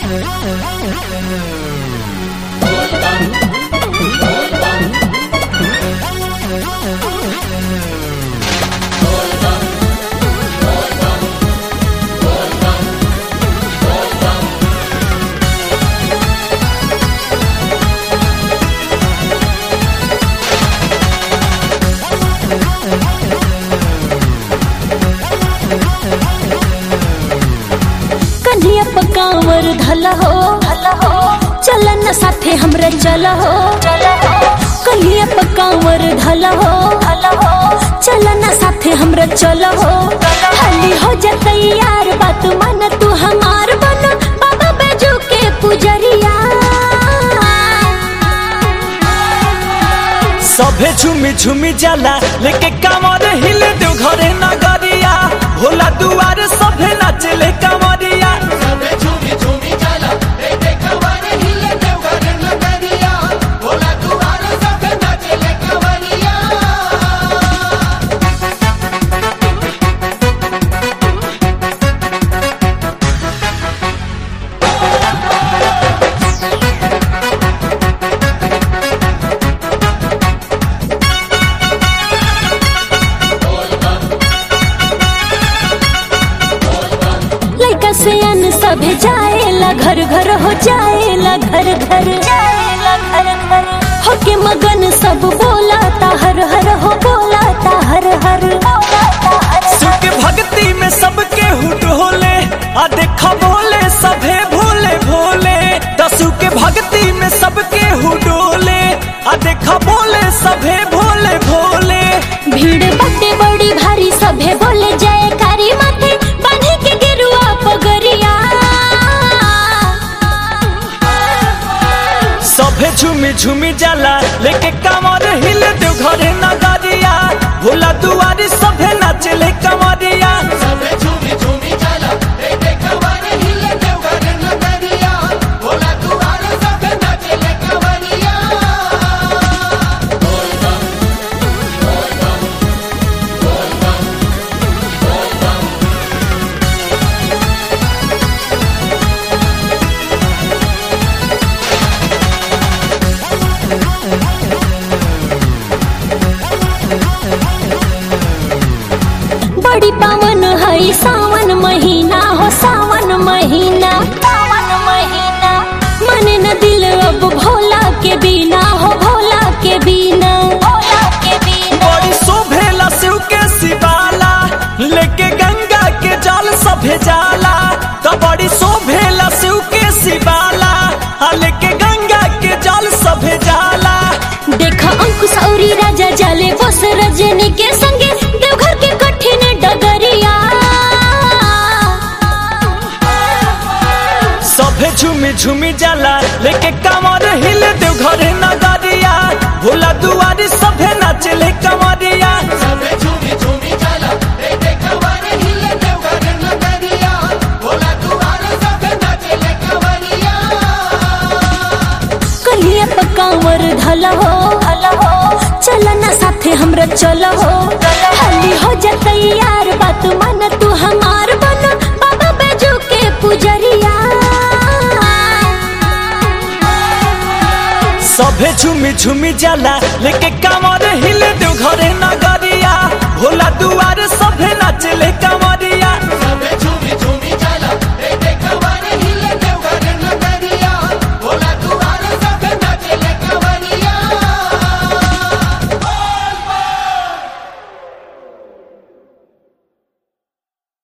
कन्हैया पकावर धल हो चल न साथे हमरा चल हो कन्हैया पकावर धल हो चल न साथे हमरा चल हो हाली हो जा तैयार बात मन तू हमार बन बाबा बैजू के पुजरिया सभे झुमी झुमी जाला लेके कामर हिले देव घरे नगरिया भोला दुआरे सभे नाचले कामरिया लड़का से अन सभे जाएला घर घर हो जाएला घर घर जाएला घर घर होके मगन सब बोलाता हर हर हो बोलाता हर हर सुख भक्ति में सबके हुट होले आ देखा भोले सभे भोले भोले दसु के भक्ति में सबके हुडोले आ देखा भोले सभे भोले भोले भीड़ बटे बड़ी भारी सभे बोले जाए कारी माथे बांधे के गेरुआ पगरिया सभे झुमी झुमी जाला लेके कामर हिले देव घरे नगरिया भोला दुआरी सभे नाचले कमरिया बड़ी पावन है सावन महीना हो सावन महीना सावन महीना मन न दिल अब भोला के बिना हो भोला के बिना भोला के बिना बड़ी शोभेला शिव के शिवाला लेके गंगा के जल सभे जाला तो बड़ी शोभेला शिव के शिवाला आ लेके गंगा के जल सभे जाला देखा अंकुश औरी राजा जाले बस रजनी के संगे देवघर के कठिन डगरिया सभे झुमी झुमी जाला लेके कामर हिले देव घरे नगरिया भोला दुआरी सभे नाचले कमरिया कहिए पकावर धल हो चल न साथे हमरा चल हो हाली हो जा तैयार बात मन तू हमार बन बाबा बैजू के पुजरिया सभे झुमी झुमी जाला लेके कामर हिले देव घरे नगरिया भोला दुआरे सभे नाचले कमरिया